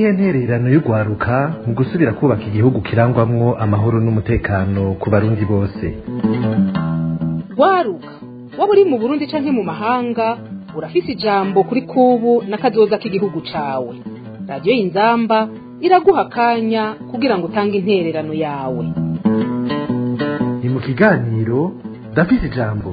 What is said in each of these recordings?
niyihe ntererano y'urwaruka mu gusubira kubaka igihugu kirangwamwo amahoro n'umutekano ku barundi bose rwaruka waba uri mu burundi canke mu mahanga urafise ijambo kuri kubu n'akazoza k'igihugu cawe radiyo y'inzamba iraguha akanya kugira ngo utange intererano yawe ni mu kiganiro ndafise ijambo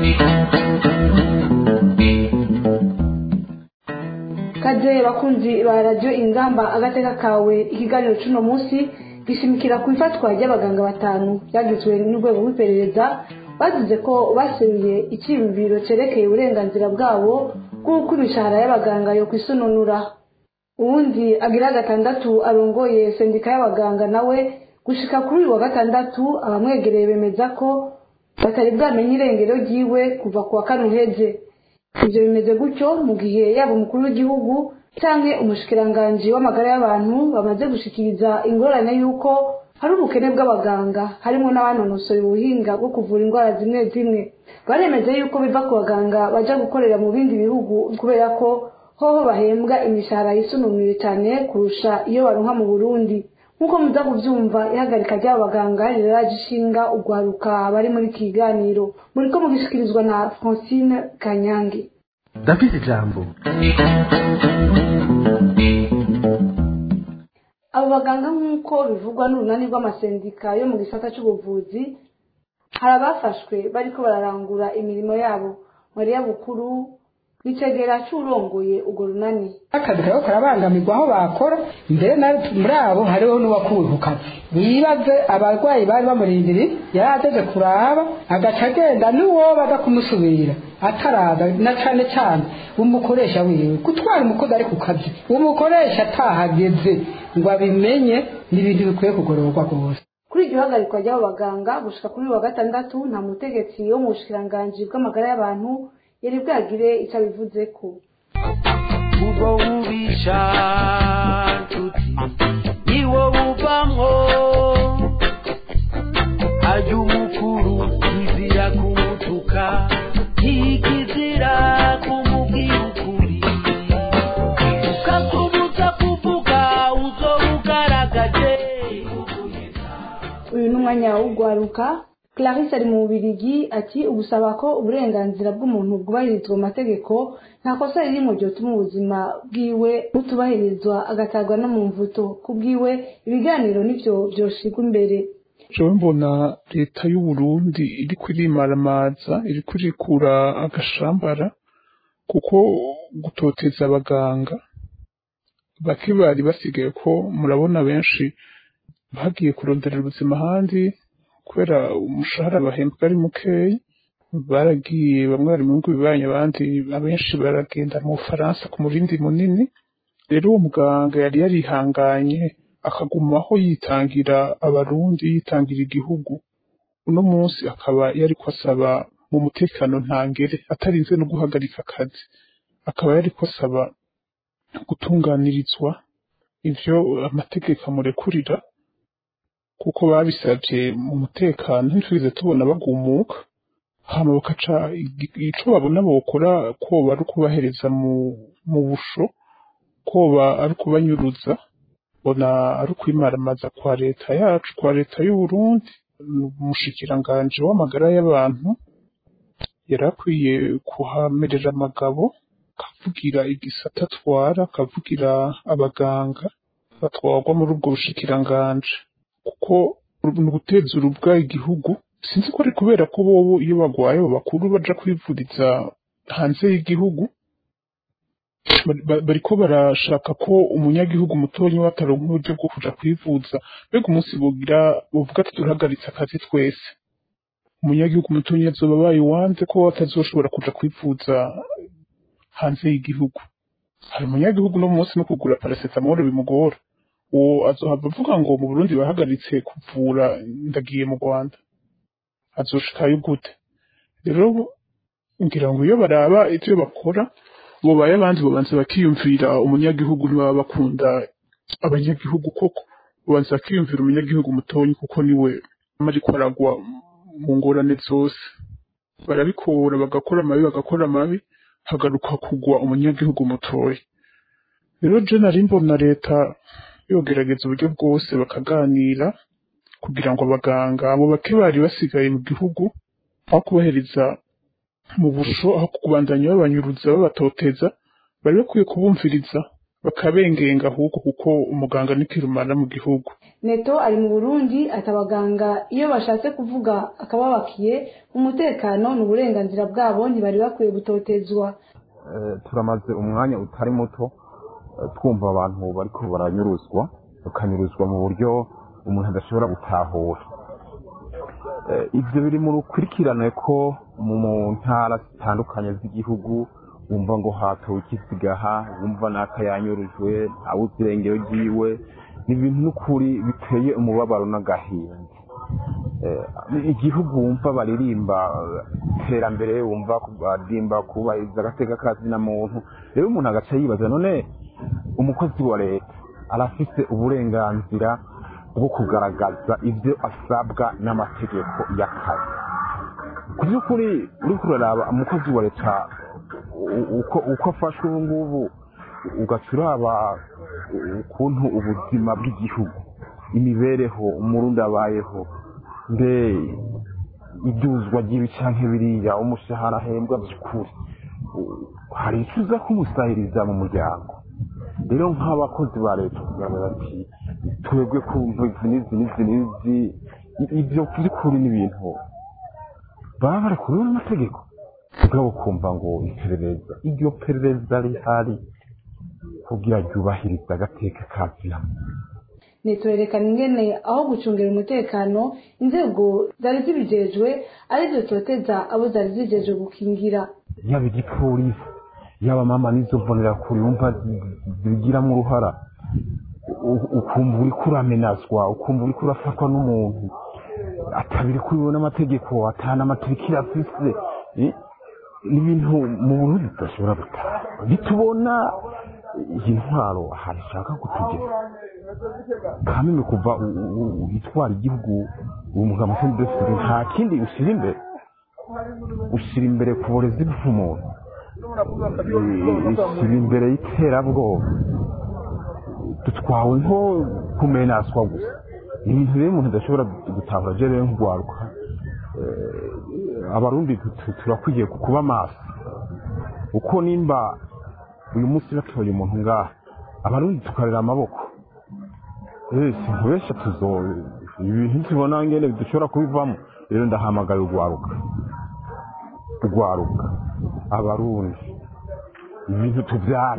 kaze bakunzi ba radiyo inzamba agateka kawe ikiganiro cy'uno munsi gishimikira ku ifatwa ry'abaganga batanu byagizwe n'urwego rw'iperereza bavuze ko baseruye icyiyumviro cyerekeye uburenganzira bwabo bw'uko imishahara y'abaganga yo kwisununura uwundi agira gatandatu arongoye sendika y'abaganga nawe gushika kuri uyu wa gatandatu abamwegereye bemeza ko batari bwamenye irengero ryiwe kuva ku wa kane uheze ibyo bimeze gutyo mu gihe yaba umukuru w'igihugu cyangwa umushikiranganji w'amagara y'abantu bamaze gushikiriza ingorane y'uko hari ubukene bw'abaganga harimo n'abanonosoye ubuhinga bwo kuvura indwara zimwe zimwe baremeza yuko biva ku baganga baja gukorera mu bindi bihugu kubera ko hoho bahembwa imishahara yisununuye cyane kurusha iyo baronka mu burundi nk'uko muza kubyumva ihagarika ry'aba baganga riraje ishinga urwaruka bari muri iki kiganiro muriko mugishikirizwa na francine kanyange ndafise ijambo abo baganga nk'uko bivugwa n'urunani rw'amasendika yo mu gisata cy'ubuvuzi hari abafashwe bariko bararangura imirimo yabo mariya bukuru nicegera c'urongoye urwo runani akazi kariko karabangamirwa aho bakora mbere na muri abo hariho n'uwakuwe ku kazi wibaze abarwayi bari bamurindiriye yari ageze kuraba agaca agenda n'uwoba aza kumusubira ataraza na cane cane umukoresha wiwe gutwara umukozi ari ku kazi umukoresha atahageze ngo abimenye ni ibintu bikwiye kugororwa rwose kuri iryo hagarikwa ry'abo baganga gushika kuri uyu wa gatandatu nta mutegetsi wo mu bushikiranganji bw'amagara y'abantu yari bwagire icyo abivuzeko ubwo bubisha nshuti niwo buvamwo ajya umukuru kizira kumutuka ntikizira kumubwira ukuri ukakubuza kuvuga uzo ugaragaje uyu ni umwanya w'urwaruka clarisse ari mu bubirigi ati ugusaba ko uburenganzira bw'umuntu bwubahirizwa mu mategeko nta kosa riri mu ryotuma ubuzima bwiwe butubahirizwa agatabwa no mu mvuto ku bwiwe ibiganiro nivyo vyoshirwa imbere jewe mbona leta y'uburundi iriko irimaramaza iriko irikura agashambara kuko gutoteza abaganga bake bari basigaye ko murabona benshi bagiye kuronderera ubuzima ahandi kubera umushahara bahembwa ari mukeyi baragiye bamwe bari mu bihugu bibanyi abandi abenshi baragenda mu bufaransa ku murindi munini rero uwo muganga yari yarihanganye akagumaho yitangira abarundi yitangira igihugu uno munsi akaba yariko asaba mu mutekano ntangere atarinze no guhagarika akazi akaba yariko asaba gutunganirizwa ivyo amategeko amurekurira kuko babisabye mu mutekano ntitwize tubona bagumuka hama bakaca ico babona bokora koba ari ukubahereza mu mu busho koba ari ukubanyuruza bona ari ukwimaramaza kwa leta yacu kwa leta y'uburundi umushikiranganji w'amagara y'abantu yari akwiye kuhamerera amagabo akavugira igisata atwara akavugira abaganga batwarwa muri ubwo bushikiranganji kuko ni uguteza urubwa igihugu sinzi ko ari kubera ko bobo iyo bagwaye abo bakuru baja kwivuriza hanze y'igihugu bariko barashaka ko umunyagihugu mutonya wataronka uburyo bwo kuja kwivuza mbega umunsi bogira bovuga ati turahagaritse akazi twese umunyagihugu mutonya azoba abaye uwanze ko atazoshobora kuja kwivuza hanze y'igihugu hari umunyagihugu no munsi no kugura paracetamol bimugora uwo azohava avuga ngo mu Burundi bahagaritse kuvura ndagiye mu Rwanda azoshikayo gute rero ngira ngo iyo baraba ivyo bakora bobaye abandi babanza bakiyumvira umunyagihugu ntibaba bakunda abanyagihugu koko babanza bakiyumvira umunyagihugu mutonyi kuko niwe ariko aragwa mu ngorane zose barabikora bagakora amabi bagakora amabi hagaruka kugwa umunyagihugu mutoya rero je nari mbona leta yogerageza uburyo bwose bakaganira kugira ngo abaganga abo bake bari basigaye mu gihugu aho kubahereza mu busho aho kubandanya babanyuruza babatoteza bari bakwiye kubumviriza bakabengenga ahubwo kuko umuganga ni kirumara mu gihugu neto ari mu burundi ati abaganga iyo bashatse kuvuga akababakiye umutekano ni uburenganzira bwabo ntibari bakwiye gutotezwa Eh, turamaze umwanya utari muto eh, twumva abantu bariko baranyuruzwa bakanyuruzwa mu buryo umuntu adashobora gutahura Eh, ivyo biri mu rukurikirane ko mu mu ntara zitandukanye z'igihugu wumva ngo hatowe ikisigaha wumva naka yanyurujwe ntawuzi irengero ryiwe ni ibintu n'ukuri biteye umubabaro n'agahinda Eh, igihugu wumva baririmba eh, iterambere wumva baririmba kubahiriza agateka kazina muntu rero umuntu agaca yibaza none umukozi wa leta arafise uburenganzira bwo kugaragaza ibyo asabwa n'amategeko y'akazi ku by'ukuri uriko uraraba umukozi wa leta u- uko uko afashwe ubu ngubu ugaca uraba ukuntu ubuzima bw'igihugu imibereho umurundi abayeho mbe iduzwa ry'ibi canke biriya umushahara ahembwa by'ukuri u- hari icyo uza kumusahiriza mu muryango rero nk'abakozi ba leta kugaragara ati twebwe ku izi n'izi n'izi n'izi i- ibyo by'ukuri ni ibintu baba bari kuri n'amategeko mugabo kumva ngo iperereza iryo perereza rihari kugira ryubahirize agateka kazina neto yerekana ingene aho gucungira umutekano inzego zari zibijejwe arizo zoteza abo zari zijejwe gukingira yaba igipolisi yaba mama n'izo mbonerakure wumva zibigiramo uruhara U- ukumva uriko uramenazwa ukumva uriko urafatwa n'umuntu atabiri kuriwe n'amategeko atana amatirikira afise eh, ni ibintu mu burundi tudashobora gutaha ntitubona iyi ntwaro ahantu ishaka kutugeza kamwe kuva u- u- u- itwara igihugu uwo mugabo sendeferi nta kindi ushyira imbere ushyira imbere ku burezi bw'umuntu ushyira imbere y'iterabwoba dutwawe nko kumenaswa gusa ni ibintu rero umuntu adashobora gutahura je rero nk'urwaruka Eh, abarundi tu- tu- turakwiye kuba maso uko nimba uyu munsi batoye umuntu ngaha abarundi tukarera amaboko Eh, sinkubesha tuzo ibintu tubona ngene dushobora kubivamo rero ndahamagaye urwaruka urwaruka abarundi ibintu tubyara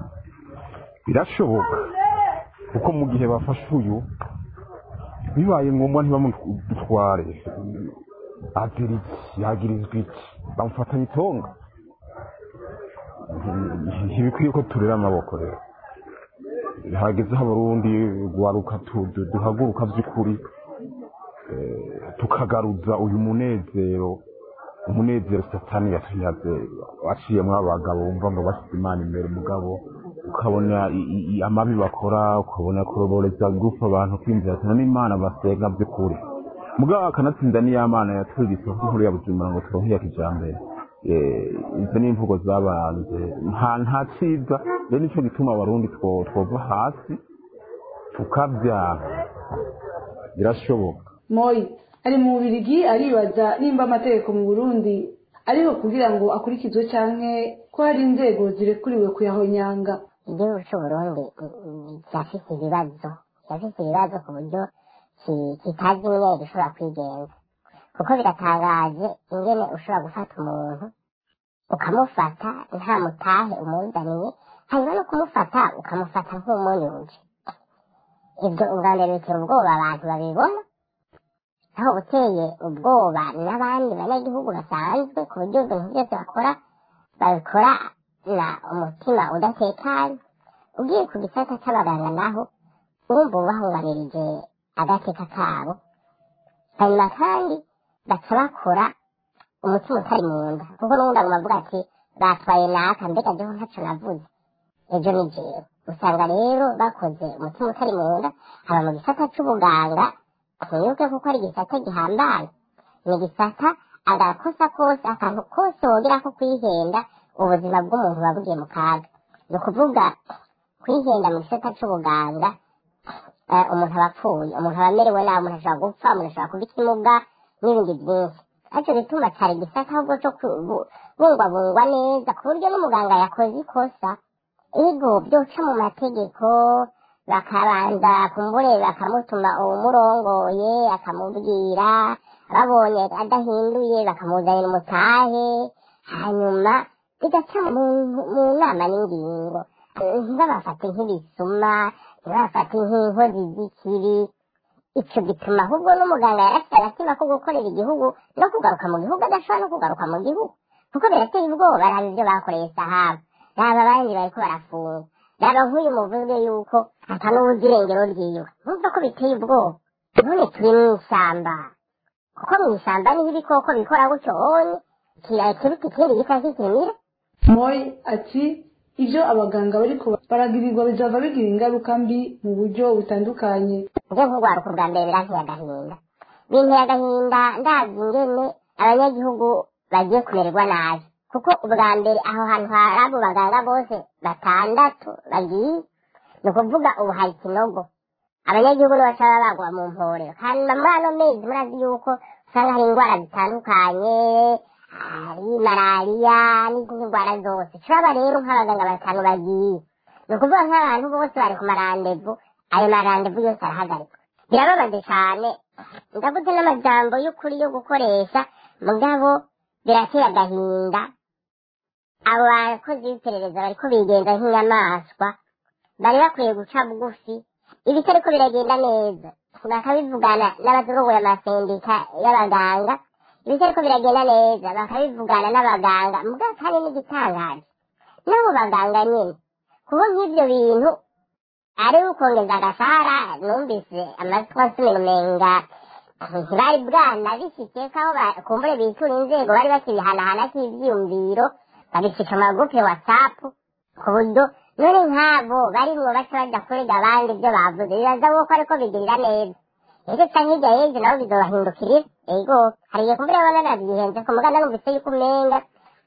birashoboka kuko mu gihe bafashe uyu bibaye ngombwa ntibamutware agira iki yagirizwa iki bamufatanya itonga ntibikwiye ko turera amaboko rero hagezeho abarundi rwaruka tu- du- duhaguruka by'ukuri eh, tukagaruza uyu munezero umunezero satani yatunyaze waciyemo abagabo wumva ngo bashyize imana imbere mugabo ukabona i- i- i- amabi bakora ukabona kuroboreza gufa abantu kwinjira ati n'imana basenga by'ukuri mugabo akanatsinda n'iya mana yatwigise nk'inkuru ya buzima ngo turonke iya kijambere Eh, izo ni imvugo zabanze nta nta cyiza rero nicyo gituma abarundi two- twova hasi tukabyara birashoboka moyi ari mu bubirigi aribaza nimba amategeko mu burundi ariho kugira ngo akurikizwe canke ko hari inzego zirekuriwe kuyahonyanga igihugu cy'uburundi kirafite ibibazo kirafite ibibazo ku buryo ki- kitazi ingene gishobora kwigenza kuko biratangaje ingene ushobora gufata umuntu ukamufata nta mutahe umuzaniye hanyuma no kumufata ukamufata nk'umunyuje ibyo ubwa mbere bitera ubwoba abantu babibona aho buteye ubwoba n'abandi banyagihugu basanzwe ku buryo ibintu byose bakora babikora na umutima udatekanye ugiye ku gisata cy'abaganga naho urumva ubahungamirije agateka kabo hanyuma kandi baca bakora umutima utari mu nda kuko n'ubundi aguma avuga ati batwaye naka mbega jyeho ntacyo navuze ejo ni jewe usanga rero bakoze umutima utari mu nda haba mu gisata c'ubuganga ntibuke kuko ari igisata gihambaye ni igisata agakosa kose akantu kose wongera ko kwihenda ubuzima bw'umuntu buba bugiye mu kaga ni ukuvuga kwihenda mu gisata c'ubuganga eh, umuntu aba apfuye umuntu aba amerewe nabi umuntu ashobora gupfa umuntu ashobora kuba ikimuga n'ibindi byinshi aricyo gituma cyari igisata ahubwo cyo kubungwabungwa neza ku buryo n'umuganga yakoze ikosa ego byoca mu mategeko bakabanza kumbure bakamutuma uwumurongoye akamubwira babonye adahinduye bakamuzanira umutahe hanyuma bigaca mu mu nama n'ingingo Eh, ntibabafate nk'ibisuma ntibabafate nk'inkozi z'ikibi icyo gituma ahubwo n'umuganga yarafite agatima ko gukorera igihugu no kugaruka mu gihugu adashobora no kugaruka mu gihugu kuko birateye ubwoba raba ibyo bakoreye sahaba raba abandi bariko barafunga raba nk'uyu muvuze yuko ata n'ubuzi irengero ryiwe numva ko biteye ubwoba none turi mu ishyamba kuko mu ishyamba niho ibikoko bikora gutyo wonye kirikiri ikindi gisa kikimira moyi ati ibyo abaganga bariko baragirirwa bizava bigira ingaruka mbi mu buryo butandukanye njye nk'urwaruka bwa mbere biranteye agahinda binteye agahinda ndazi ingene abanyagihugu bagiye kumererwa nabi kuko ubwa mbere aho hantu hari abo baganga bose batandatu bagiye ni ukuvuga ubu hari ikinogo abanyagihugu ntibashobora bagwa mu mporero hanyuma muri ano mezi murazi yuko usanga hari indwara zitandukanye hari malariya n'izindi ndwara zose turaba rero nk'abaganga batanu bagiye ni ukuvuga nk'abantu bose bari ku marandevu ayo marandevu yose arahagarikwa birababaje cyane ndavuze n'amajambo y'ukuri yo gukoresha mugabo birateye agahinda abo bakozi b'iperereza bariko bigenza nk'inyamaswa bari bakwiye guca bugufi ibitariko biragenda neza bakabivugana n'abaturongoye amasendika y'abaganga ibitariko biragenda neza bakabivugana n'abaganga mugabo kandi n'igitangaje n'abo baganga nyine kuba nk'ibyo bintu ari ukongeza agashahara numvise amatwi asubira umenga ntibari bwana bishyikiye ko aho ba- kumbure bitura inzego bari bakibihanahana k'ibyiyumviro babishika mu magurupe watsapu ku buryo none nk'abo barimwo baca bajya kurega abandi ibyo bavuze bibaza ko ariko bigirira neza ese canke hirya y'ejo nabo bizobahindukirira ego hari igihe kumbure baba banavyihenze ku muganda numvise yuko umenga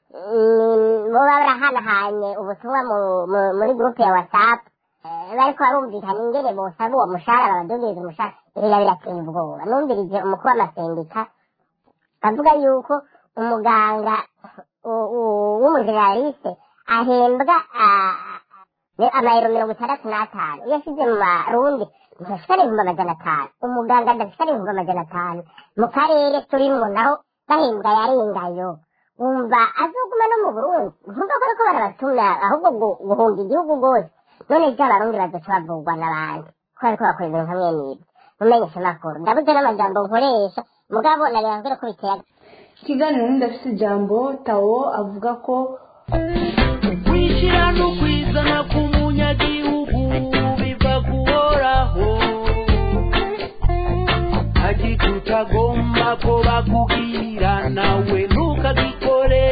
mm, boba barahanahanye ubutumwa mu- mu- muri gurupe ya watsapu bariko barumvikana ingene bosaba uwo mushahara babadugiriza umushahara biba birateye ubwoba numvirije umukuru w'amasendika avuga yuko umuganga u- u- w'umujeneraliste ahembwa ah, ni amayero mirongo itandatu n'atanu iyo ashyize mu marundi ntashika n'ibihumbi amajana atanu umuganga adashika n'ibihumbi amajana atanu mu karere turimwo naho gahembwa yarengayo wumva azoguma no mu burundi nkumva ko ariko barabatuma ahubwo gu- guhunga igihugu rwose none ibyo abarundi bazoca bavugwa n'abandi ko bariko bakora ibintu hamwe n'ibyo mumenyesha amakuru ndabuze n'amajambo nkoresha mugabo nareba mbere ko biteye ikiganiro n'indafite ijambo tawo avuga ko kwishyira no kwizana k'umunyagihugu biva kuhoraho agita utagomba ko bakubwira nawe ntukagikore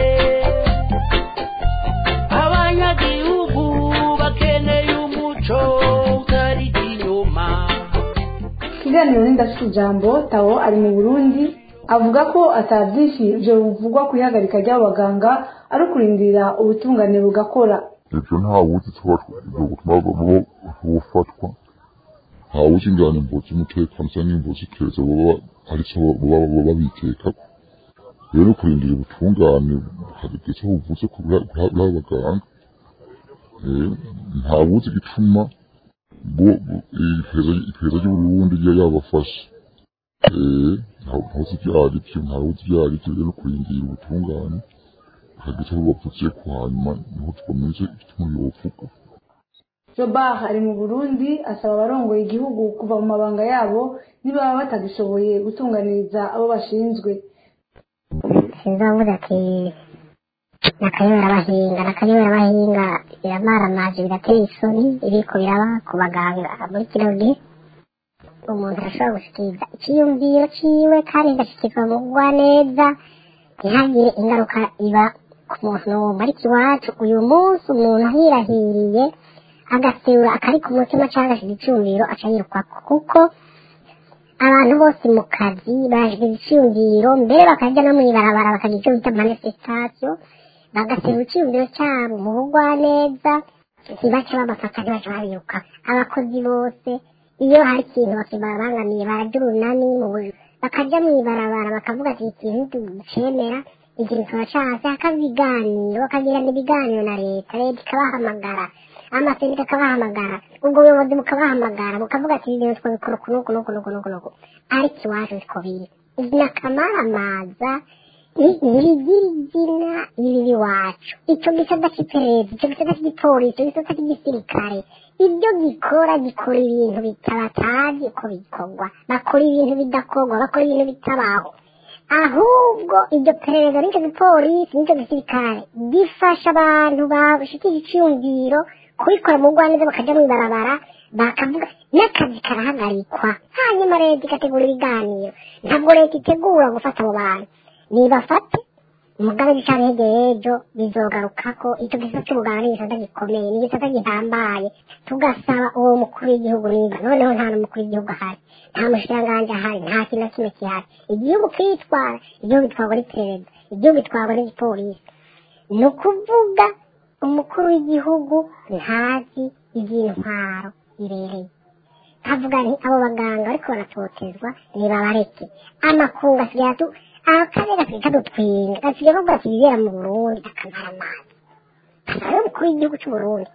abanyagihugu bakeneye umuco utari inyuma ikiganiro n'indafite ijambo tawo ari mu burundi avuga ko atabyinshi ibyo bivugwa ku ihagarika ry'abo baganga ari ukurindira ubutungane bugakora ibyo ntawuzi tuba ibyo gutuma baba bufatwa ntawuzi ingana imbo z'umutekano cyangwa imbo z'ikeza baba ari cyo baba baba bitekako rero kurindira ubutungane hageze aho buvuze ku bw'abo baganga Eh, ntawuzi igituma bo- bo- iperereza iperereza ry'uburundi ryo yabafashe Eh, ntawe ntawuzi ibyo ari byo ntawuzi ibyo ari byo rero kurindira ubutungane hageze aho bavuze ko hanyuma niho twamenye igituma yovuga jobar ari mu burundi asaba abarongoye igihugu kuva mu mabanga yabo niba batagishoboye gutunganiriza abo bashinzwe sinzavuga ati nakayobera abahinga nakayobera abahinga biramaramaje birateye isoni ibiko biraba ku baganga muri kino gihe umuntu arashobora gushikiriza icyiyumviro ciwe kandi agashikirwa mu gwa neza ntihagire ingaruka iba ku muntu n'umwe ariko iwacu uyu munsi umuntu ahirahiriye agaserura akari ku mutima cyangwa agashyira icyumviro aca yirukwako kuko abantu bose mu kazi baje icyumviro mbere bakajya no mu ibarabara bakagira icyo bita manifestation bagaserura icyumviro cyabo mu bugwa neza ntibace babafata ntibace babiruka abakozi bose iyo hari ikintu bakibabangamiye barajya urunani mu buryo bakajya mu ibarabara bakavuga ati ikintu ducemera ikintu turacase hakaba ibiganiro bakagirana ibiganiro na leta leta ikabahamagara amasendika akabahamagara ubwo buyobozi bukabahamagara bukavuga ati ibintu twabikora uku n'uku n'uku n'uku n'uku n'uku ariko iwacu siko biri ni akamaramaza ntibigira izina ibibi iwacu icyo gisata cy'iperereza icyo gisata cy'igipolisi icyo gisata cy'igisirikare ibyo gikora gikora ibintu bitabatazi uko bikorwa bakora ibintu bidakorwa bakora ibintu bitabaho ahubwo iryo perereza n'icyo gipolisi n'icyo gisirikare gifasha abantu bashikira icyumviro kubikora mu rwanda bakajya mu ibarabara bakavuga n'akazi karahagarikwa hanyuma leta igategura ibiganiro ntabwo leta itegura gufata abo bantu nibafate umugabe gicana hegeye ejo bizogaruka ko icyo gisata cy'ubuganga ni igisata gikomeye ni igisata gihambaye tugasaba uwo mukuru w'igihugu niba noneho nta n'umukuru w'igihugu ahari nta mushikiranganji ahari nta kintu na kimwe gihari igihugu kitwara igihugu gitwarwa n'iperereza igihugu gitwarwa n'igipolisi ni ukuvuga umukuru w'igihugu ntazi iby'intwaro ibereye nkavuga nti abo baganga ariko baratotezwa nibabareke amakungu asigaye atu akarere gasigaye kadutwinga gasigaye kavuga ati ibibera mu burundi akamara amazi ari umukuru w'igihugu cy'uburundi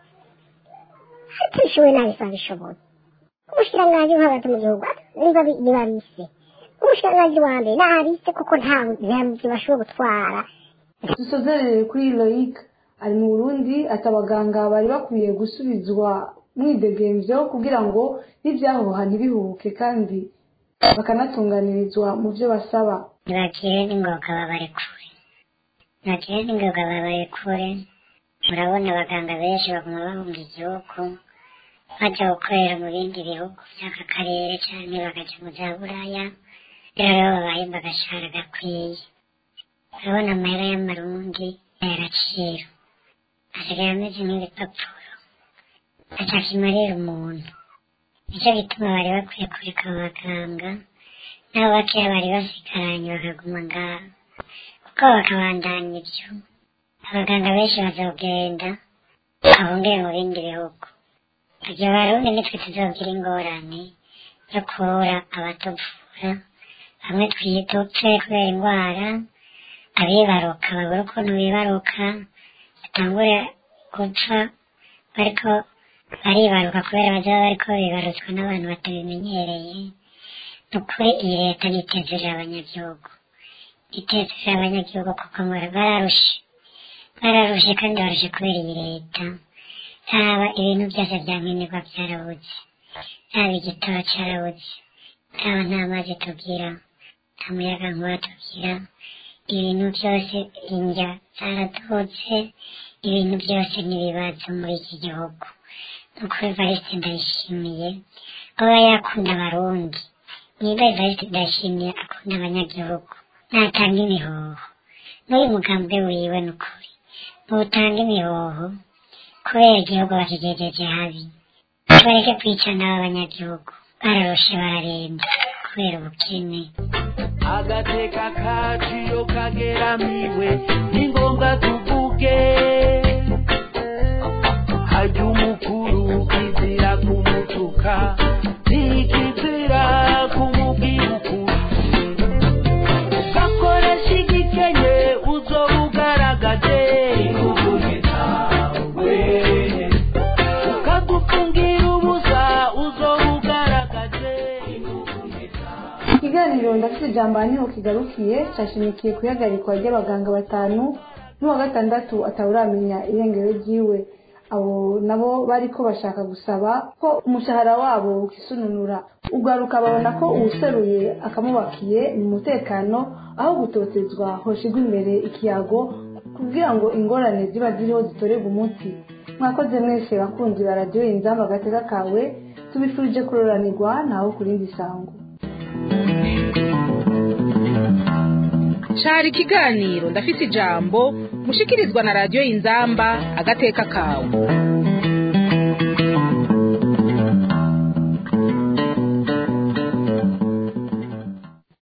ariko bishoboye nabisa bishoboye umushikiranganji wo hagati mu gihugu niba niba bise umushikiranganji wa mbere nabise kuko nta ntabyo bashoboye gutwara dusozerere kuri loyic ari mu burundi ati abaganga bari bakwiye gusubizwa mwidegemvyo kugira ngo n'ibyahoha ntibihubuke kandi bakanatunganirizwa mu byo basaba ntibagire n'ingoga babarekure ntibagire n'ingoga babarekure murabona abaganga benshi baguma bahunga igihugu bajya gukorera mu bindi bihugu by'aka karere cyane bakajya mu bya buraya rero babahemba agashahara gakwiye urabona amahera y'amarundi y'agaciro asigaye ameze nk'ibipapuro atakimarira umuntu nicyo gituma bari bakwiye kureka abaganga nabo bakeya bari basigaranye bakaguma ngaho kuko bakabandanya ibyo abaganga benshi bazogenda bahungire mu bindi bihugu igihe barundi nitwe tuzogira ingorane yo kubura abatuvura bamwe twidupfe kubera indwara abibaruka babura ukuntu bibaruka batangure gupfa bariko baribaruka kubera bazaba bariko bibarutswa n'abantu batabimenyereye ni ukuri iyi leta nitezerera abanyagihugu itezerera abanyagihugu kuko bararushe bararushe kandi barushe kubera iyi leta haba ibintu byose bya nkenerwa byarabuze haba igitoro cyarabuze haba nta mazi tugira nta muyaga nkuba tugira ibintu byose indya zaradutse ibintu byose n'ibibazo muri iki gihugu nuko evariste ndayishimiye aba yakunda abarundi niba evariste ndayishimiye akunda abanyagihugu natanga imihoho n'uyu mugambwe wiwe ni ukuri nutanga imihoho kubera igihugu bakigejeje habi bareke kwicana b'abanyagihugu bararushe bararembye kubera ubukene agateka kaciyo kageramiwe ni ngombwa tuvuge harya umukuru kizira kumutuka ntikizira kumubwira ukuri ugakoresha igikenye uzoba ugaragaje inguguzi zawe ukagufungira ubusa uzoba ugaragaje inguguzi zawe ikiganiro ndafite ijambo niho kigarukiye cyashimikiye ku ihagarikwa ry'abaganga batanu n'uwa gatandatu atawuramenya irengero ryiwe abo nabo bari ko bashaka gusaba ko umushahara wabo ukisununura ugaruka babona ko uwuseruye akamubakiye mu mutekano aho gutotezwa hoshigwa imbere ikiyago kugira ngo ingorane ziba ziriho zitorerwe umuti mwakoze mwese bakunzi ba radiyo inzamba agateka kawe tubifurije kuroranirwa naho ku rindi sango cari ikiganiro ndafise ijambo mushikirizwa na radiyo inzamba agateka kawe